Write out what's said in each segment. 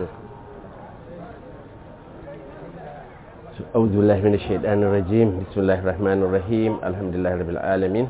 وبركاته أعوذ بالله من الشيطان الرجيم بسم الله الرحمن الرحيم الحمد لله رب العالمين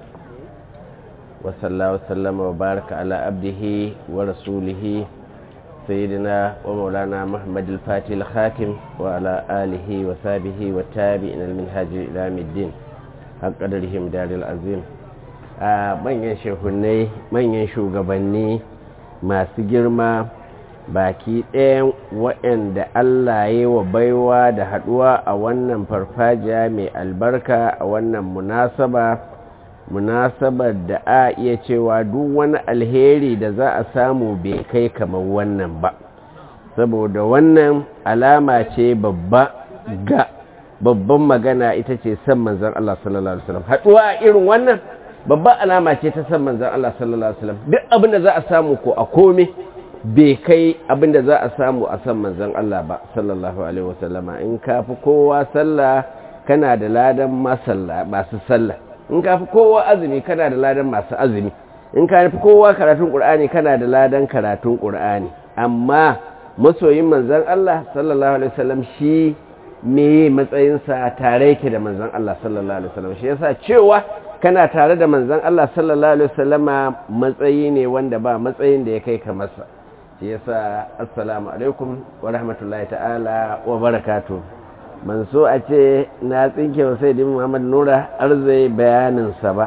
وصلى الله وسلم وبارك على عبده ورسوله سيدنا ومولانا محمد الفاتح الخاتم وعلى آله وصحبه والتابعين المنهاج إلى يوم الدين حق قدرهم دار العظيم manyan shehunai manyan shugabanni masu girma baki ɗayan waɗanda Allah ya wa baiwa da haɗuwa a wannan farfajiya mai albarka a wannan munasaba munasabar da a iya cewa duk wani alheri da za a samu bai kai kamar wannan ba saboda wannan alama ce babba ga babban magana ita ce san manzan Allah sallallahu Alaihi wasallam haɗuwa a irin wannan babban alama ce ta san manzan Allah sallallahu Alaihi wasallam duk abin da za a samu ko a kome bai kai abin da za a samu a san manzan Allah ba sallallahu Alaihi wasallama in ka fi kowa sallah kana da ladan masu sallah in ka fi kowa azumi kana da ladan masu azumi in ka fi kowa karatun ƙur'ani kana da ladan karatun ƙur'ani amma masoyin manzan Allah sallallahu Alaihi wasallam shi me matsayinsa tare yake da manzan Allah sallallahu Alaihi wasallam shi yasa cewa kana tare da manzan Allah sallallahu Alaihi wasallama matsayi ne wanda ba matsayin da ya kai ka masa shi yasa assalamu alaikum wa rahmatullahi ta'ala wa barakatu man so a ce na tsinke wa sai muhammad nura arzai bayaninsa ba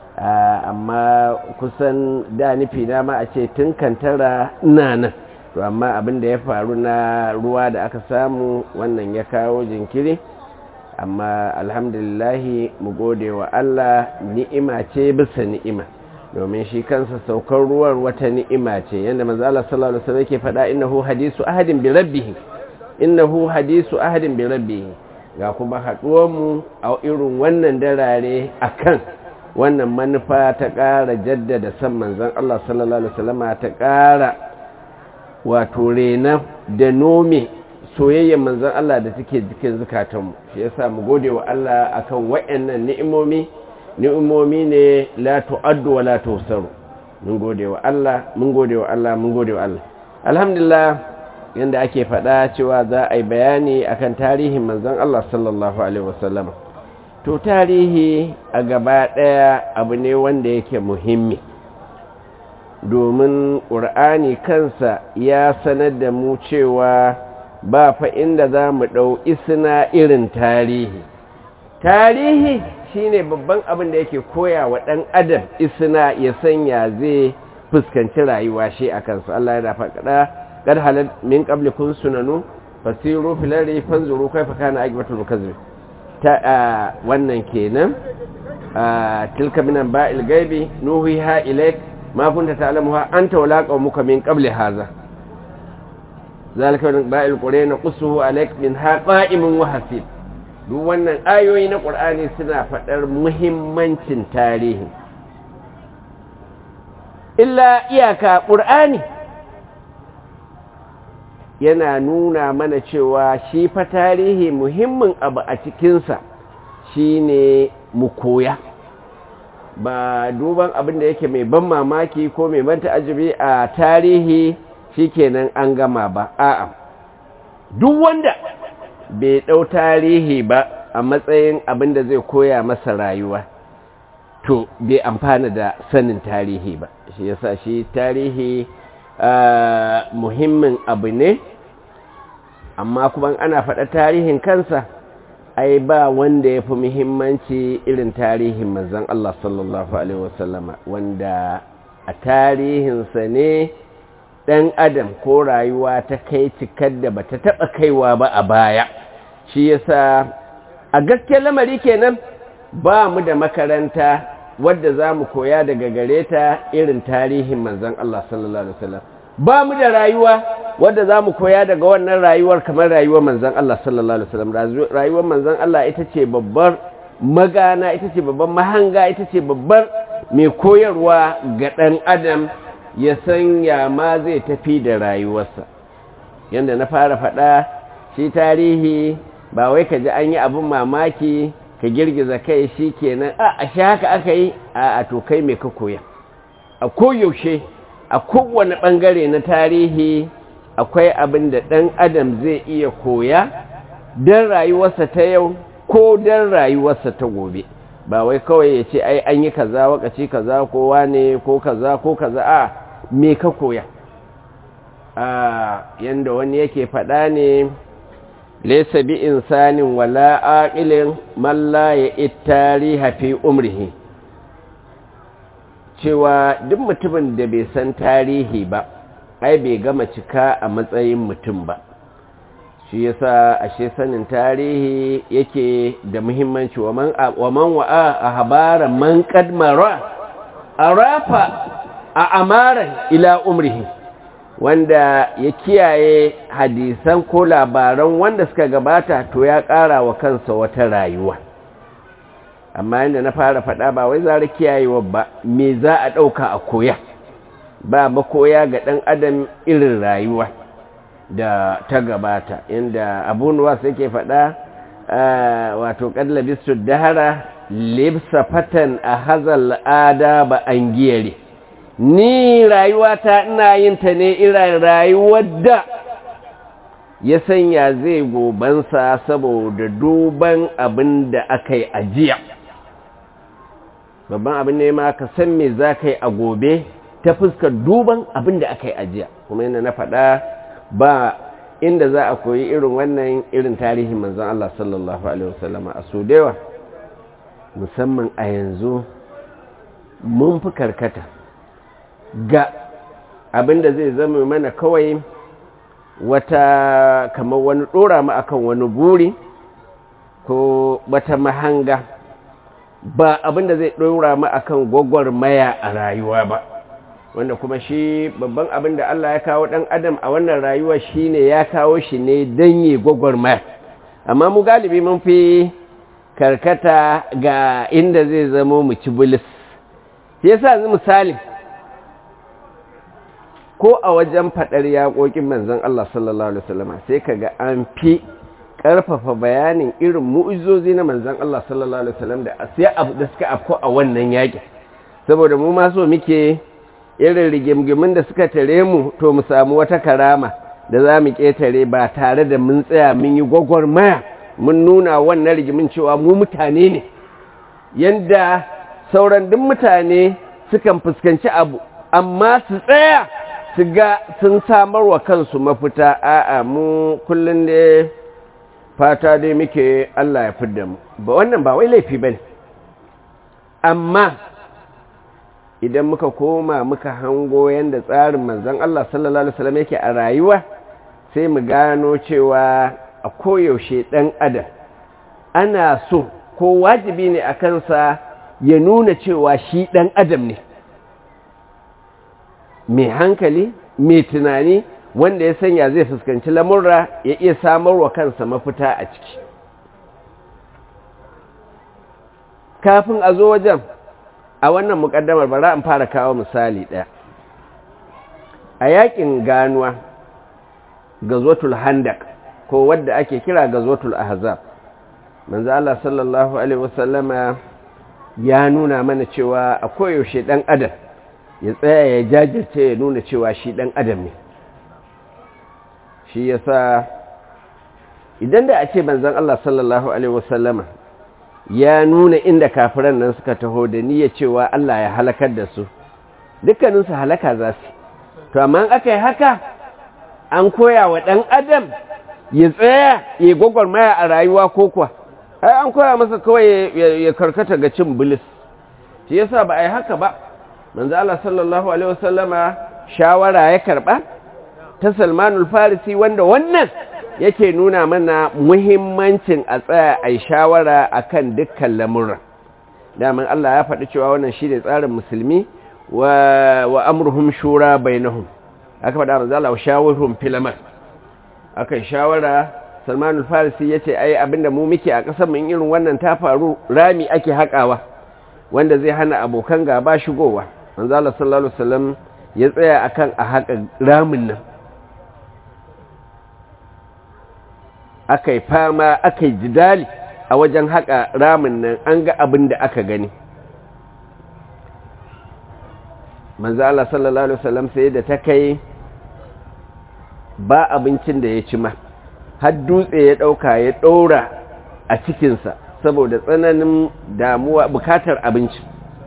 amma kusan da nufi na ma a ce tun kantara ina nan to amma abin da ya faru na ruwa da aka samu wannan ya kawo jinkiri amma alhamdulillahi mu gode wa Allah ni'ima ce bisa ni'ima domin shi kansa saukar ruwan wata ni'ima ce yadda manzo Allah sallallahu alaihi wasallam yake faɗa innahu hadisu ahadin bi rabbih innahu hadisu ahadin bi rabbih ga kuma haɗuwar mu a irin wannan darare akan wannan manufa ta ƙara jaddada san manzon Allah sallallahu alaihi wasallam ta ƙara wato rena da nome soyayyar manzon Allah da take jikin zukatanmu shi yasa mu gode wa Allah akan waɗannan ni'imomi ni'imomi ne la tu'addu wa la tusaru mun gode wa Allah mun gode wa Allah mun gode wa Allah alhamdulillah yanda ake faɗa cewa za a yi bayani akan tarihin manzon Allah sallallahu alaihi wasallam to tarihi a gaba ɗaya abu ne wanda yake muhimmi domin ƙur'ani kansa ya sanar da mu cewa ba fa inda za mu ɗau isna irin tarihi tarihi shine babban abin da yake koya wa ɗan adam isna ya sanya zai fuskanci rayuwa shi a kansu Allah ya dafa kada kad halal min qablikum sunanu fasiru fil ardi fanzuru kayfa kana aqibatul mukazzib ta wannan kenan tilka minan ba'il gaibi nuhiha ilayk ma kunta ta'lamuha anta wala qaumuka min qabli hadha zalika min ba'il qur'ani qussuhu alayk min haqa'imin wa hasib duk wannan ayoyi na ƙur'ani suna faɗar muhimmancin tarihi illa iyaka ƙur'ani yana nuna mana cewa shi fa tarihi muhimmin abu a cikinsa shine mu koya ba duban abin da yake mai ban mamaki ko mai ban ta'ajibi a tarihi shikenan an gama ba a'a duk wanda bai ɗau tarihi ba a matsayin abin da zai koya masa rayuwa to bai amfana da sanin tarihi ba shi yasa shi tarihi muhimmin abu ne amma kuma ana faɗa tarihin kansa ai ba wanda ya fi muhimmanci irin tarihin manzan Allah sallallahu Alaihi wasallama wanda a tarihinsa ne ɗan adam ko rayuwa ta kai cikar da bata taɓa kaiwa ba a baya shi yasa a gaskiyar lamari kenan ba mu da makaranta wadda za mu koya daga gare ta irin tarihin manzan Allah sallallahu Alaihi wasallam ba mu da rayuwa wadda za mu koya daga wannan rayuwar kamar rayuwar manzan Allah sallallahu Alaihi wasallam rayuwar manzan Allah ita ce babbar magana ita ce babbar mahanga ita ce babbar mai koyarwa ga ɗan adam ya san ya ma zai tafi da rayuwarsa yadda na fara faɗa shi tarihi ba wai ka ji an yi abin mamaki ka girgiza kai shi kenan a a shi haka aka yi a a to kai mai ka koya a koyaushe a kowane ɓangare na tarihi akwai abin da ɗan adam zai iya koya don rayuwarsa ta yau ko don rayuwarsa ta gobe ba wai kawai ya ce ai an yi kaza wakaci kaza kowa ne ko kaza ko kaza a me ka koya a yanda wani yake faɗa ne laysa bi insanin wala aqilin man la ya'ittari fi umrihi cewa duk mutumin da bai san tarihi ba ai bai gama cika a matsayin mutum ba shi yasa ashe sanin tarihi yake da muhimmanci wa man wa'a a habara man kadmara a rafa a amaran ila umrihi wanda ya kiyaye hadisan ko labaran wanda suka gabata to ya ƙara wa kansa wata rayuwa amma yadda na fara faɗa ba wai zara kiyayewa ba me za a ɗauka a koya ba makoya ga ɗan adam irin rayuwa da ta gabata inda abu nuwas yake faɗa wato ƙallabistu dahara libsa fatan a hazal ada ba an giyare ni rayuwata ina yin ta ne irin rayuwar da ya sanya zai gobansa saboda duban abin da aka yi ajiya babban abin ne ma ka san me za ka yi a gobe ta fuskar duban abin da aka yi ajiya kuma yana na faɗa ba inda za a koyi irin wannan irin tarihin manzan Allah sallallahu Alaihi wasallama a so dewa musamman a yanzu mun fi karkata ga abin da zai zama mana kawai wata kamar wani ɗora mu akan wani buri ko wata mahanga ba abin da zai ɗora mu akan gwagwarmaya a rayuwa ba wanda kuma shi babban abin da Allah ya kawo ɗan adam a wannan rayuwa shi ne ya kawo shi ne don yi gwagwarmaya amma mu galibi mun fi karkata ga inda zai zamo mu ci bulis shi yasa yanzu misali ko a wajen faɗar yaƙoƙin manzon Allah sallallahu alaihi wasallam sai kaga an fi ƙarfafa bayanin irin mu'izozi na manzon Allah sallallahu alaihi wasallam da sai abu da suka afko a wannan yaƙin saboda mu ma so muke irin rigimgimin da suka tare mu to mu samu wata karama da za mu ƙetare ba tare da mun tsaya mun yi gwagwarmaya mun nuna wannan rigimin cewa mu mutane ne yanda sauran duk mutane sukan fuskanci abu amma su tsaya su ga sun samar wa kansu mafita a'a mu kullum da fata dai muke Allah ya fidda mu ba wannan ba wai laifi bane amma idan muka koma muka hango yanda tsarin manzon Allah sallallahu alaihi wasallam yake a rayuwa sai mu gano cewa a koyaushe dan adam ana so ko wajibi ne a kansa ya nuna cewa shi dan adam ne mai hankali mai tunani wanda ya sanya zai fuskanci lamurra ya iya samarwa kansa mafita a ciki kafin a zo wajen a wannan mukaddamar bara in fara kawo misali ɗaya a yakin ganuwa gazwatul handak ko wadda ake kira gazwatul ahzab manzo Allah sallallahu alaihi wasallama ya nuna mana cewa a koyaushe dan adam ya tsaya ya jajirce ya nuna cewa shi ɗan adam ne shi ya sa idan da a ce manzan Allah sallallahu Alaihi wasallama ya nuna inda kafiran nan suka taho da niyya cewa Allah ya halakar da su dukkaninsu halaka za su to amma aka yi haka an koya wa ɗan adam ya tsaya ya gwagwarmaya a rayuwa ko kuwa ai an koya masa kawai ya karkata ga cin bilis shi yasa ba a yi haka ba manzo Allah sallallahu alaihi wasallama shawara ya karba ta Salmanul Farisi wanda wannan yake nuna mana muhimmancin a tsaya ai shawara akan dukkan lamurra daman Allah ya faɗi cewa wannan shine tsarin musulmi wa wa amruhum shura bainahum aka faɗa manzo Allah shawurhum fil amr aka shawara Salmanul Farisi yace ai abinda mu muke a ƙasar mun irin wannan ta faru rami ake haƙawa wanda zai hana abokan gaba shigowa manzo Allah sallallahu alaihi wasallam ya tsaya akan a haƙa ramin nan akai fama akai jidali a wajen haƙa ramin nan an ga abin da aka gani manzo Allah sallallahu alaihi wasallam sai da ta kai ba abincin da ya ci ma har dutse ya ɗauka ya ɗora a cikinsa saboda tsananin damuwa bukatar abinci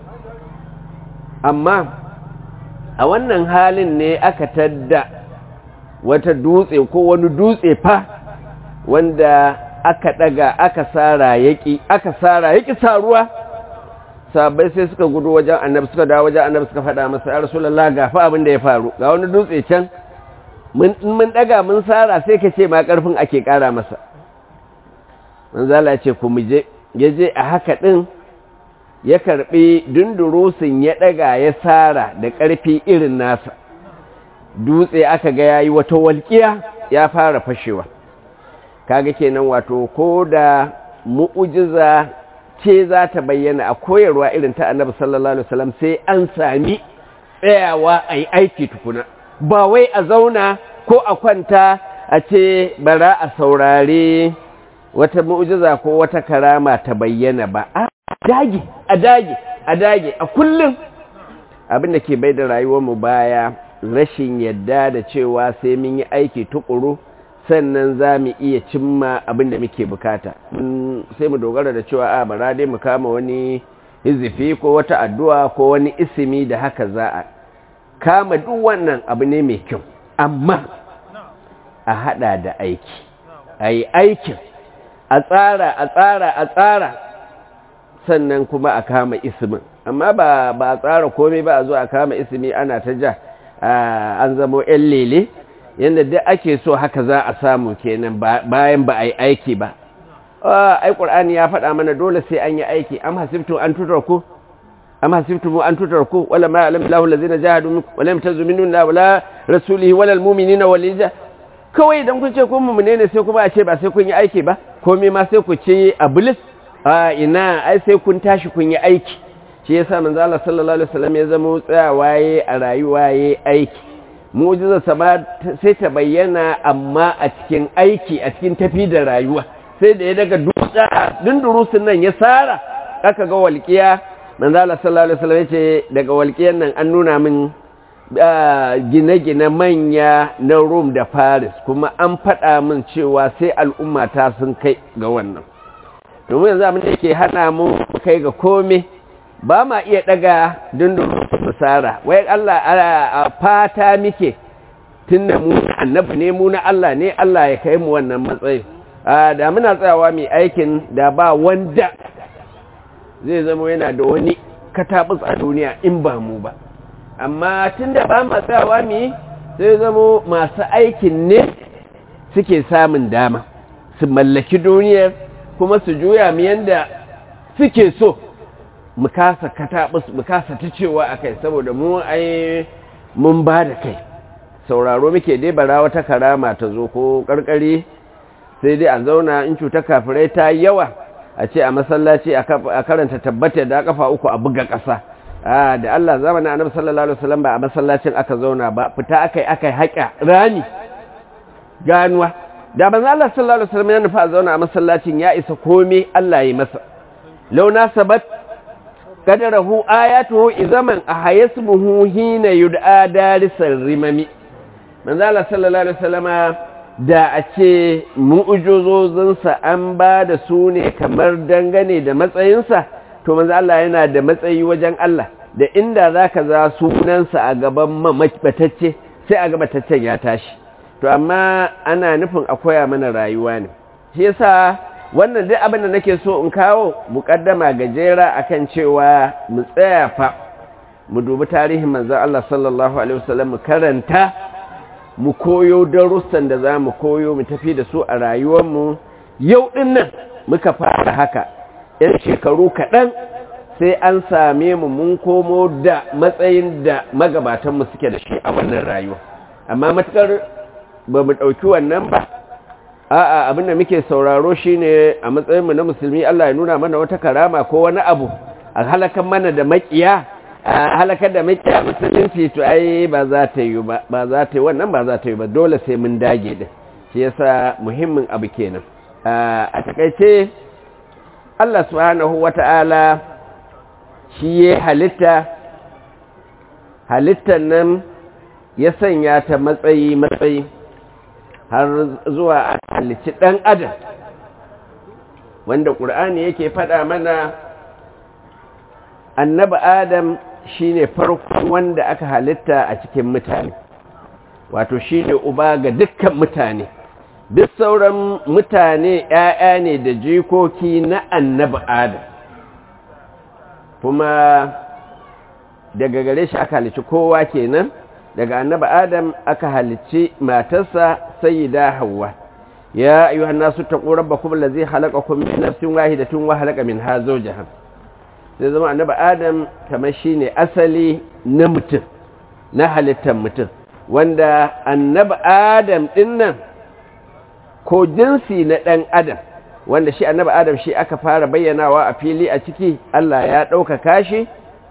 amma a wannan halin ne aka tadda wata dutse ko wani dutse fa wanda aka daga aka sara yaki aka sara yaki saruwa sabai sai suka gudu wajen annabi suka dawo wajen annabi suka faɗa masa ya rasulullah ga fa abin da ya faru ga wani dutse can mun mun daga mun sara sai ka ce ma karfin ake kara masa manzala ce ku muje yaje a haka din ya karbi dundurusin ya daga ya sara da karfi irin nasa dutse aka ga yayi wata walƙiya ya fara fashewa kaga kenan wato ko da mu'ujiza ce za ta bayyana a koyarwa irin ta annabi sallallahu alaihi wasallam sai an sami tsayawa a yi aiki tukuna ba wai a zauna ko a kwanta a ce bara a saurare wata mu'ujiza ko wata karama ta bayyana ba a dage a dage a dage a kullum abin da ke bai da rayuwarmu baya rashin yadda da cewa sai mun yi aiki tukuru sannan za mu iya cimma abin da muke bukata sai mu dogara da cewa a bara dai mu kama wani hizifi ko wata addu'a ko wani isimi da haka za a kama duk wannan abu ne mai kyau amma a hada da aiki a yi aikin a tsara a tsara a tsara sannan kuma a kama isimin amma ba a tsara komai ba a zo a kama isimi ana ta ja an zamo 'yan lele yadda duk ake so haka za a samu kenan bayan ba a yi aiki ba ai ƙur'ani ya faɗa mana dole sai an yi aiki am hasibtu an tutar ku am hasibtu an tutar ku wala ma alam lahu allazina jahadu minkum wala yamtazu minna wala rasulihi wala almu'minina wal kawai idan kun ce kun mu'mine ne sai kuma a ce ba sai kun yi aiki ba komai ma sai ku ce a bilis a ina ai sai kun tashi kun yi aiki shi yasa manzo Allah sallallahu alaihi wasallam ya zama tsayawa yayi a rayuwa yayi aiki mu'jizarsa ma sai ta bayyana amma a cikin aiki a cikin tafi da rayuwa sai da ya daga dutsa dundurusun nan ya sara aka ga walƙiya manzala sallallahu alaihi wasallam yace daga walƙiyan nan an nuna min gine-gine manya na Rome da Paris kuma an faɗa min cewa sai al'umma ta sun kai ga wannan domin yanzu abin da yake hana mu kai ga komai ba ma iya daga dundurusun musara wai Allah a fata muke tun da mu annabi ne mu na Allah ne Allah ya kai mu wannan matsayi da muna tsayawa mai aikin da ba wanda zai zama yana da wani katabus a duniya in ba mu ba amma tun da ba ma tsayawa mai sai zama masu aikin ne suke samun dama su mallaki duniyar kuma su juya mu yanda suke so mu kasa katabus mu kasa ta cewa a kai saboda mu ai mun ba da kai sauraro muke dai bara wata karama ta zo ko karkari sai dai a zauna in cuta kafirai ta yawa a ce a masallaci a karanta tabbata da kafa uku a buga ƙasa da Allah zamanin annabi sallallahu alaihi wasallam ba a masallacin aka zauna ba fita akai akai haƙa rani ganuwa da banza Allah sallallahu alaihi wasallam ya nufa a zauna a masallacin ya isa komai Allah ya masa launa sabat qadarahu ayatuhu izaman ahayasmuhu hina yud'a darisar rimami manzo Allah sallallahu alaihi wasallama da a ce mu'ujozozinsa an ba da su ne kamar dangane da matsayinsa to manzo Allah yana da matsayi wajen Allah da inda zaka za sunansa a gaban mamabatacce sai a gabataccen ya tashi to amma ana nufin a koya mana rayuwa ne shi yasa wannan duk abin da nake so in kawo muƙaddama gajera akan cewa mu tsaya fa mu dubi tarihin manzon Allah sallallahu alaihi wasallam mu karanta mu koyo darussan da za mu koyo mu tafi da su a rayuwarmu yau ɗin nan muka fara haka ‘yan shekaru kaɗan sai an same mu mun komo da matsayin da magabatanmu suke da shi a wannan rayuwa amma matuƙar ba mu ɗauki wannan ba a'a abin da muke sauraro shi ne a matsayinmu na musulmi Allah ya nuna mana wata karama ko wani abu a halakan mana da maƙiya a halakar da makiya musulunci to ai ba za ta yi ba ba za ta yi wannan ba za ta yi ba dole sai mun dage din shi yasa muhimmin abu kenan a takaice Allah subhanahu wata'ala shi ya halitta halittar nan ya sanya ta matsayi matsayi har zuwa a halicci ɗan adam wanda ƙur'ani yake faɗa mana annabi adam shine farko wanda aka halitta a cikin mutane wato shine uba ga dukkan mutane duk sauran mutane ‘ya'ya ne da jikoki na annabi adam kuma daga gare shi aka halicci kowa kenan daga annabi adam aka halicci matarsa sayyida hawa ya ayyuhan nasu taqu rabbakum allazi khalaqakum min nafsin wahidatin wa khalaqa minha zawjaha sai zama annabi adam kamar shine asali na mutum na halittar mutum wanda annabi adam dinnan ko jinsi na dan adam wanda shi annabi adam shi aka fara bayyanawa a fili a ciki Allah ya ɗaukaka shi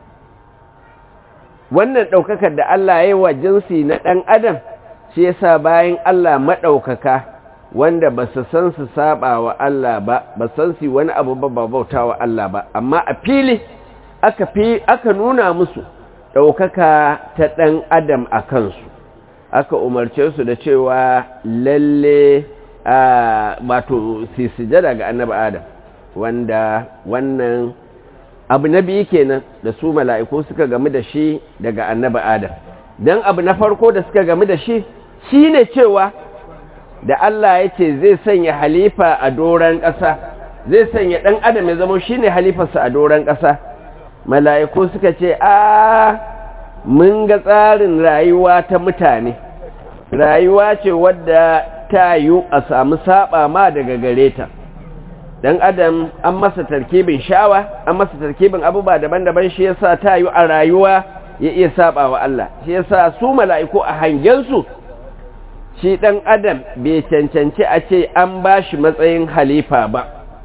wannan ɗaukakar da Allah ya yi wa jinsi na ɗan adam shi yasa bayan Allah maɗaukaka wanda ba su san su saba wa Allah ba ba san su wani abu ba ba bauta wa Allah ba amma a fili aka fi aka nuna musu ɗaukaka ta ɗan adam a kansu aka umarce su da cewa lalle wato su sujada ga annabi adam wanda wannan abu na biyu kenan da su mala'iku suka gamu da shi daga annabi adam don abu na farko da suka gamu da shi shi ne cewa da Allah ya ce zai sanya halifa a doron ƙasa zai sanya ɗan adam ya zama shi ne halifarsa a doron ƙasa mala'iku suka ce a mun ga tsarin rayuwa ta mutane rayuwa ce wadda ta yi a samu saba ma daga gare ta dan adam an masa tarkibin shawa an masa tarkibin abubuwa daban-daban shi yasa ta yi a rayuwa ya iya saba wa Allah shi yasa su mala'iku a hangensu shi dan adam bai cancanci a ce an ba shi matsayin halifa ba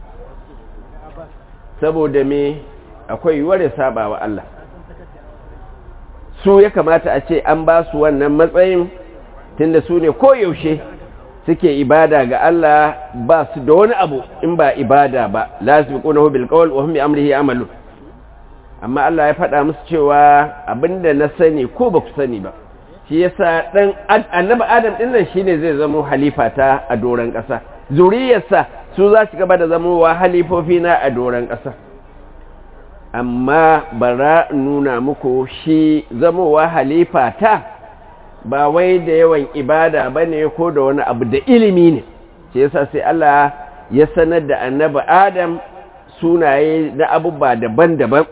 saboda me akwai yiwuwar ya saba wa Allah su ya kamata a ce an ba su wannan matsayin tunda su ne koyaushe suke ibada ga Allah ba su da wani abu in ba ibada ba la yasbiqunahu bil qawl wa hum bi amrihi amalu amma Allah ya faɗa musu cewa abinda na sani ko ba ku sani ba shi yasa dan annabi Adam din nan shine zai zama halifa ta a doran ƙasa zuriyarsa su za su gaba da zamowa halifofi na a doran ƙasa amma bara nuna muku shi zamowa halifa ta ba wai da yawan ibada ba ne ko da wani abu da ilimi ne ce yasa sai Allah ya sanar da annabi Adam sunaye na abubuwa daban-daban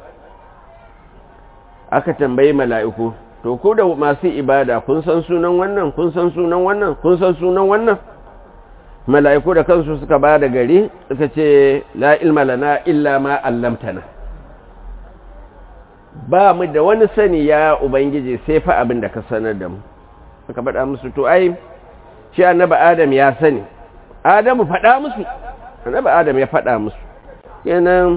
aka tambayi mala'iku to ko da masu ibada kun san sunan wannan kun san sunan wannan kun san sunan wannan mala'iku da kansu suka ba da gari suka ce la ilma lana illa ma allamtana ba mu da wani sani ya ubangiji sai fa abin da ka sanar da mu aka faɗa musu to ai shi annabi adam ya sani adamu faɗa musu annabi adam ya faɗa musu kenan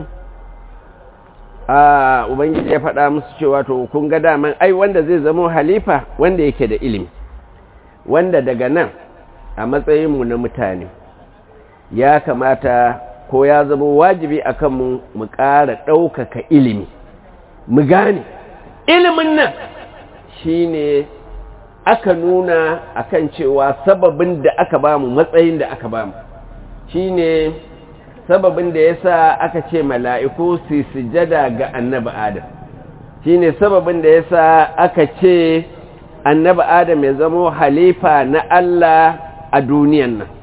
a ubangiji ya faɗa musu cewa to kun ga daman ai wanda zai zama halifa wanda yake da ilimi wanda daga nan a matsayinmu na mutane ya kamata ko ya zama wajibi a kanmu mu ƙara ɗaukaka ilimi mu gane ilimin nan shine aka nuna akan cewa sababin da aka bamu matsayin da aka bamu shine sababin da yasa aka ce mala'iku su sujada ga annabi adam shine sababin da yasa aka ce annabi adam ya zama halifa na Allah a duniyan nan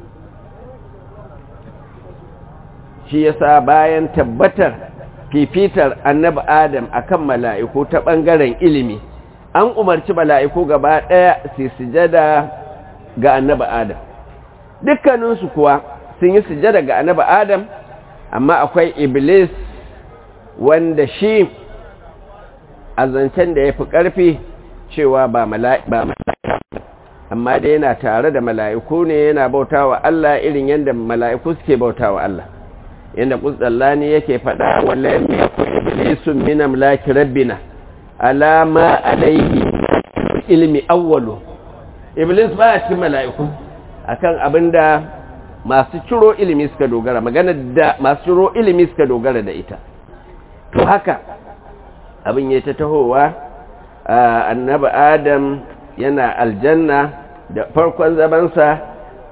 shi yasa bayan tabbatar fifitar annabi adam akan mala'iku ta ɓangaren ilimi an umarci mala'iku gaba ɗaya su sujada ga annabi adam dukkaninsu kuwa sun yi sujada ga annabi adam amma akwai iblis wanda shi a zancen da ya fi ƙarfi cewa ba mala'ika amma da yana tare da mala'iku ne yana bauta wa Allah irin yadda mala'iku suke bauta wa Allah yadda ƙusdallani yake faɗa wallahi ya ku iblisun minam laki rabbina alama alaihi ilmi awwalu iblis ba cikin mala'iku akan abinda masu ciro ilimi suka dogara magana da masu ciro ilimi suka dogara da ita to haka abin ya ta tahowa annabi adam yana aljanna da farkon zamansa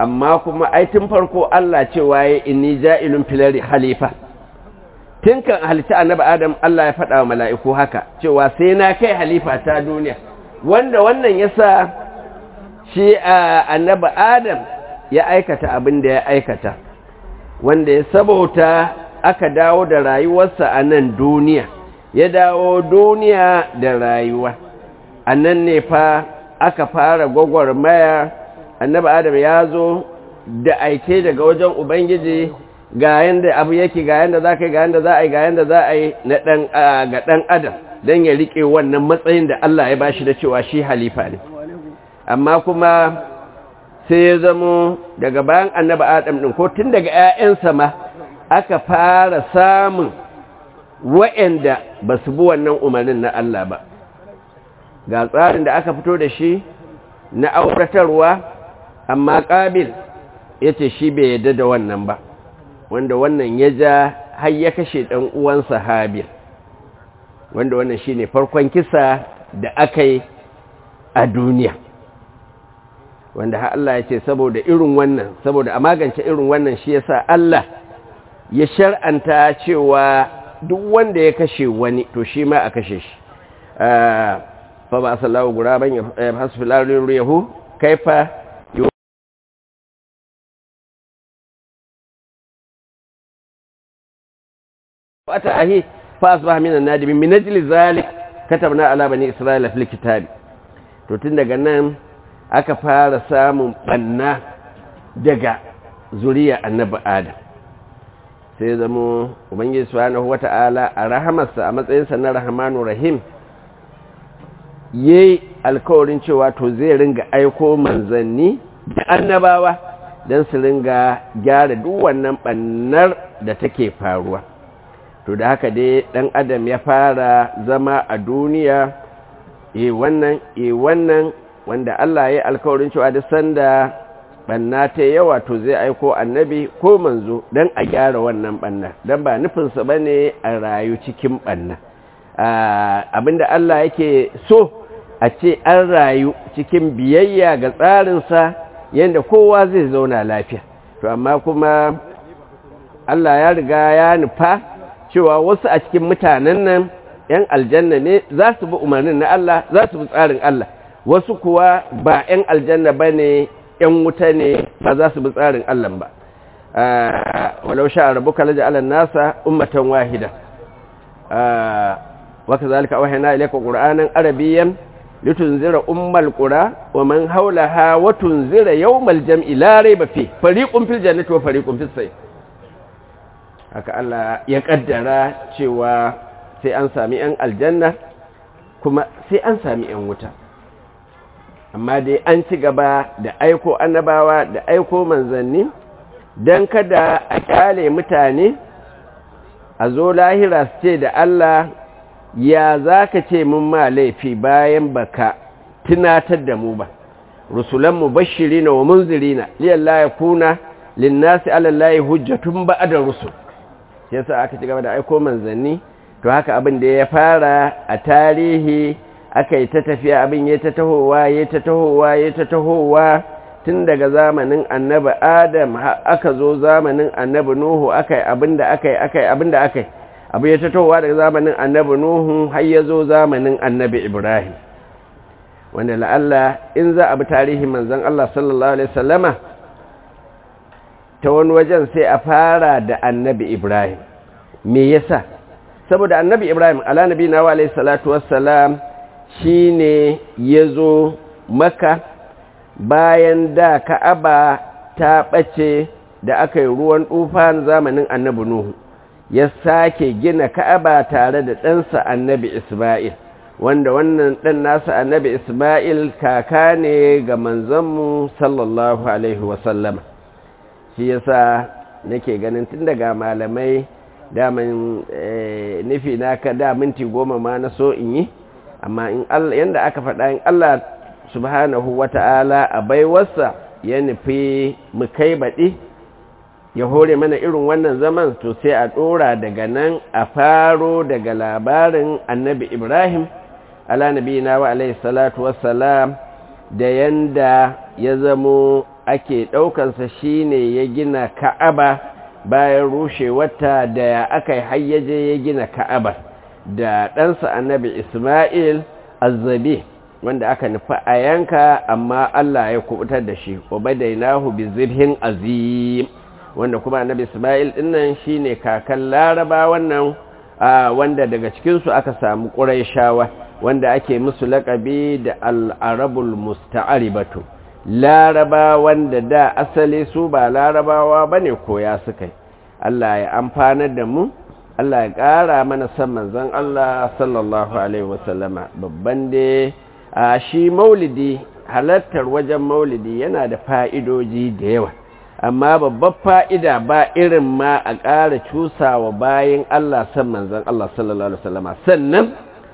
amma kuma ai tun farko Allah cewa ya inni ja'ilun filari halifa tun kan halitta annabi adam Allah ya faɗa wa mala'iku haka cewa sai na kai halifa ta duniya wanda wannan yasa shi annabi adam ya aikata abin da ya aikata wanda ya sabauta aka dawo da rayuwarsa a nan duniya ya dawo duniya da rayuwa a nan ne fa aka fara gwagwarmaya annabi adam ya zo da aike daga wajen ubangiji ga yanda abu yake ga yanda za ka yi ga yanda za a yi ga yanda za a yi na ɗan ga ɗan adam don ya riƙe wannan matsayin da Allah ya bashi da cewa shi halifa ne amma kuma sai ya zamo daga bayan annabi adam ɗin ko tun daga 'ya'yansa ma aka fara samun wa'anda ba su bi wannan umarnin na Allah ba ga tsarin da aka fito da shi na auratarwa amma ƙabil ya ce shi bai yadda da wannan ba wanda wannan ya ja har ya kashe ɗan uwansa habil wanda wannan shi ne farkon kisa da aka yi a duniya wanda har Allah ya ce saboda irin wannan saboda a magance irin wannan shi yasa Allah ya shar'anta cewa duk wanda ya kashe wani to shi ma a kashe shi fa ba sallahu guraban ya hasu filarin yahu kaifa wata ahi fa asbaha min an-nadimin min ajli zalik katabna ala bani isra'ila fil kitab to tun daga nan aka fara samun banna daga zuriya annabi adam sai zamo ubangiji subhanahu wata'ala a rahamarsa a matsayinsa na rahmanu rahim yayi alkawarin cewa to zai ringa aiko manzanni da annabawa don su ringa gyara duk wannan bannar da take faruwa to da haka dai dan adam ya fara zama a duniya e wannan e wannan wanda Allah ya yi alkawarin cewa duk sanda banna ta yawa to zai aiko annabi ko manzo don a gyara wannan banna don ba nufinsa ba ne a rayu cikin banna abinda Allah yake so a ce an rayu cikin biyayya ga tsarinsa yadda kowa zai zauna lafiya to amma kuma Allah ya riga ya nufa cewa wasu a cikin mutanen nan ‘yan aljanna ne za su bi umarnin na Allah za su bi tsarin Allah wasu kuwa ba ‘yan aljanna ba ne ‘yan wuta ne ba za su bi tsarin Allah ba walau sha rabu kala da alan nasa ummatan wahida waka zalika wahina ilaika qur'anan arabiyyan litunzira ummal qura wa man hawlaha wa tunzira yawmal jam'i la rayba fi fariqun fil jannati wa fariqun fis sayf haka Allah ya kaddara cewa sai an sami ‘yan aljanna kuma sai an sami ‘yan wuta amma dai an ci gaba da aiko annabawa da aiko manzanni don kada a kyale mutane a zo lahira su ce da Allah ya za ka ce mun ma laifi bayan baka tunatar da mu ba rusulanmu bashiri na wa munziri na liyalla ya kuna linnasi alallahi hujjatun ba'adar rusul yasa aka ci gaba da aiko manzanni to haka abin da ya fara a tarihi aka yi ta tafiya abin ya ta tahowa ya ta tahowa ya ta tahowa tun daga zamanin annabi adam aka zo zamanin annabi nuhu aka yi abin da aka yi aka yi abin da aka yi abu ya ta tahowa daga zamanin annabi nuhu har ya zo zamanin annabi ibrahim wanda la'alla in za a bi tarihin manzan allah sallallahu alaihi wasallama ta wani wajen sai a fara da annabi ibrahim me yasa saboda annabi ibrahim ala nabi na wa salatu wassalam shi ne ya zo maka bayan da ka'aba ta ɓace da aka yi ruwan tufan zamanin annabi nuhu ya sake gina ka'aba tare da ɗansa annabi isma'il wanda wannan ɗan nasa annabi isma'il kaka ne ga manzanmu sallallahu alaihi wasallama shi yasa nake ganin tun daga malamai daman nufi na ka da minti goma ma na so in yi amma in Allah yanda aka faɗa in Allah subhanahu wata'ala a baiwarsa ya nufi mu kai baɗi ya hore mana irin wannan zaman to sai a ɗora daga nan a faro daga labarin annabi ibrahim ala nabi na wa alaihi salatu wassalam da yanda ya zamo ake ɗaukansa shine ya gina ka'aba bayan rushewarta da ya aka hayyaje ya gina ka'aba da ɗansa annabi ismail azzabi wanda aka nufi a yanka amma Allah ya kubutar da shi wa badainahu bi zirhin azim wanda kuma annabi Ismail dinnan shine kakan Laraba wannan wanda daga cikin su aka samu Qurayshawa wanda ake musu laƙabi da al-arabul musta'ribatu Laraba wanda da asali su ba Larabawa bane koya suka Allah ya amfanar da mu Allah ya ƙara mana san manzon Allah sallallahu alaihi wasallama babban dai a shi maulidi halartar wajen maulidi yana da fa'idoji da yawa amma babbar fa'ida ba irin ma a ƙara cusawa bayan Allah san manzan Allah sallallahu Alaihi wasallama sannan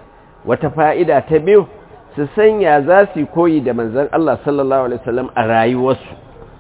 wata fa'ida ta biyu su sanya za su koyi da manzan Allah sallallahu Alaihi wasallam a rayuwarsu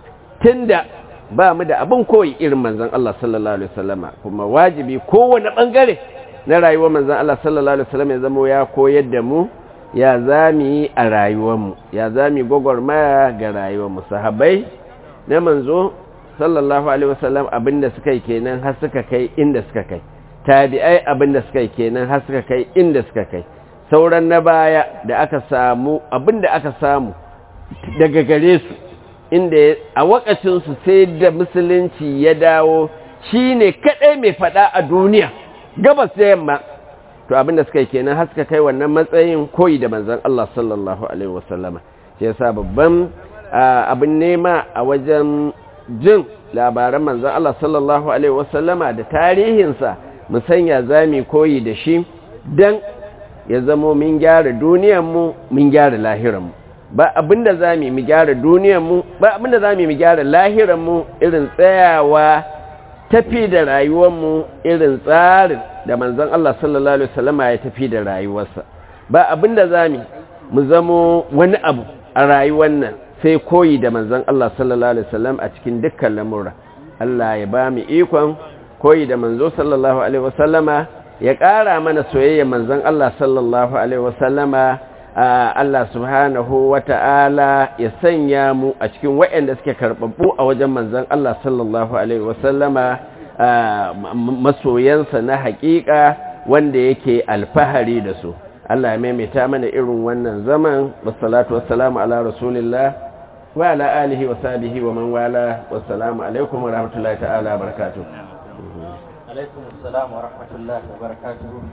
tun da ba mu da abin koyi irin manzan Allah sallallahu Alaihi wasallama kuma wajibi kowane ɓangare na rayuwar manzan Allah sallallahu Alaihi wasallam ya zama ya koyar da mu ya za mu yi a rayuwarmu ya za mu yi gwagwarmaya ga rayuwarmu sahabai na manzo sallallahu alaihi wasallam abinda suka yi kenan har suka kai inda suka kai tabi'ai abinda suka yi kenan har suka kai inda suka kai sauran na baya da aka samu abinda aka samu daga gare su inda a wakacinsu sai da musulunci ya dawo shine kadai mai fada a duniya gabas da yamma to abinda suka yi kenan har suka kai wannan matsayin koyi da manzon Allah sallallahu alaihi wasallama shi yasa babban abin nema a wajen jin labaran manzon Allah sallallahu alaihi wasallama da tarihinsa mu sanya zami koyi da shi dan ya zamo min gyara duniyarmu min gyara lahiranmu ba abinda zami mu gyara duniyarmu ba abinda zami mu gyara lahiranmu irin tsayawa tafi da rayuwarmu irin tsarin da manzon Allah sallallahu alaihi wasallama ya tafi da rayuwarsa ba abinda zamu mu zamo wani abu a rayuwar nan sai koyi da manzon Allah sallallahu alaihi wasallam a cikin dukkan lamura Allah ya ba mu ikon koyi da manzo sallallahu alaihi wasallama ya ƙara mana soyayya manzon Allah sallallahu alaihi wasallama Allah subhanahu wata'ala ya sanya mu a cikin waɗanda suke karɓaɓɓu a wajen manzon Allah sallallahu alaihi wasallama masoyansa na haƙiƙa wanda yake alfahari da su Allah ya maimaita mana irin wannan zaman wassalatu wassalamu ala rasulillah wa ala alihi wa sahbihi wa man wala wassalamu alaikum wa rahmatullahi ta'ala wa barakatuh alaikum assalam wa rahmatullahi wa barakatuh